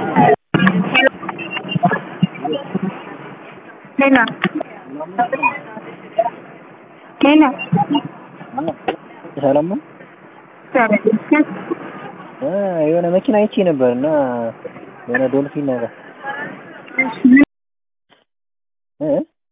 ሌላ ሌላ ሰላም ነው። እ የሆነ መኪና አይቼ ነበር እና የሆነ ዶልፊን ነገር እ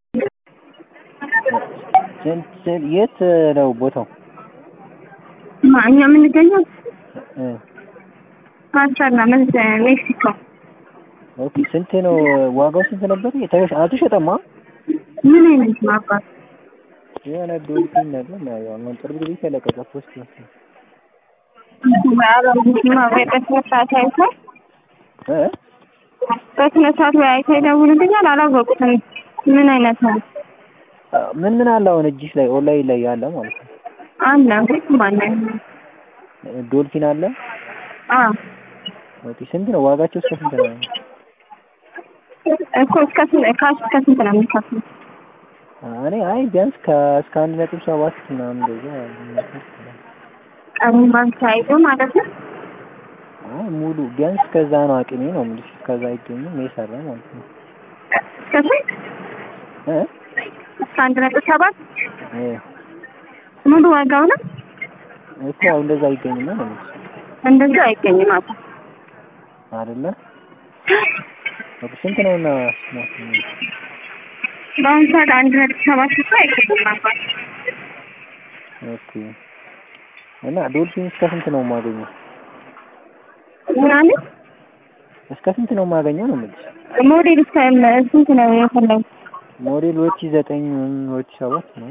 ስንት የት ነው ቦታው? እኛ የምንገኘው እ ማስተርና ሜክሲኮ ኦኬ ስንት ነው ዋጋው? ስንት ነበር? የተሸ አልተሸጠማ። ምን አይነት ነው አባት? የሆነ ዶልፊን ነገር ነው ያው አሁን ቅርብ ጊዜ ተለቀቀ ፖስት ነው። በስነ ስርዓት አይተህ እ በስነ ስርዓት ወይ አይተህ ይደውልልኛል። አላወቁትም ምን አይነት ነው ምን ምን አለ አሁን እጅሽ ላይ ኦንላይን ላይ ያለ ማለት ነው? አለ ሁሉም አለ። ዶልፊን አለ። አዎ ኦኬ ስንት ነው ዋጋቸው? እስከ ስንት ነው? እኮ እስከ ስንት ካሽ እስከ ስንት ነው የሚከፍሉት? እኔ አይ ቢያንስ ከእስከ አንድ ነጥብ ሰባት ምናምን እንደዛ ቀኑን ባንክ ተያይዞ ማለት ነው። አይ ሙሉ ቢያንስ ከዛ ነው አቅሜ ነው የምልሽ። ከዛ አይገኝም የሰራ ማለት ነው። እስከ ስንት? እ እስከ አንድ ነጥብ ሰባት እ ሙሉ ዋጋው ነው። እኮ አሁን እንደዛ አይገኝም ነው የምልሽ እንደዛ አይገኝም አባ አይደለ? ኦኬ ስንት ነው እና በአሁኑ ሰዓት አንድ ነጥብ ሰባት እኮ አይገኝም አባ ኦኬ እና ዶልፊን እስከ ስንት ነው የማገኘው? ምናምን እስከ ስንት ነው የማገኘው ነው የምልሽ? ሞዴል እስከ ስንት ነው የፈለጉት? ሞዴል ሁለት ሺህ ዘጠኝ ሁለት ሺህ ሰባት ነው።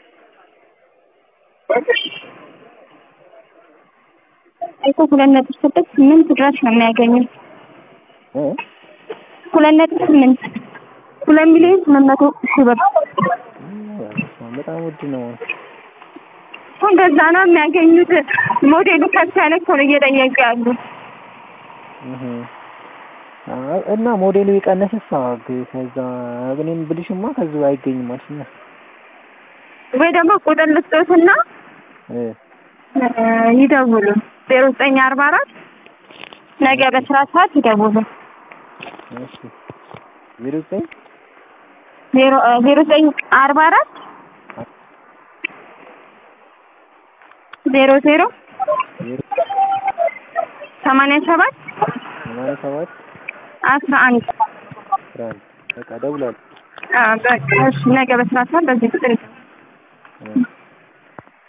እኮ ሁለት ነጥብ ስድስት ስምንት ድረስ ነው የሚያገኙት። እ ሁለት ነጥብ ስምንት ሁለት ሚሊዮን ስምንት መቶ ሺህ ብር በጣም ውድ ነው። እንደዛ ነው የሚያገኙት። ሞዴሉ ከፍ ያለ እኮ ነው እየጠየቁ ያሉ። እህ አይ እና ሞዴሉ የቀነሰሳ ከዛ እኔም ብልሽማ ከዚህ አይገኝም አልሽኛ። ወይ ደግሞ ቁጥር ልስጦትና እ ይደውሉ ዜሮ ዘጠኝ አርባ አራት ነገ በስራ ሰዓት ይደውሉ። እሺ ዜሮ ዘጠኝ ዜሮ ዜሮ ዘጠኝ አርባ አራት ዜሮ ዜሮ ዜሮ ሰማንያ ሰባት ሰማንያ ሰባት አስራ አንድ አስራ አንድ በቃ እደውላለሁ። በቃ እሺ ነገ በስራ ሰዓት በዚህ ቁጥር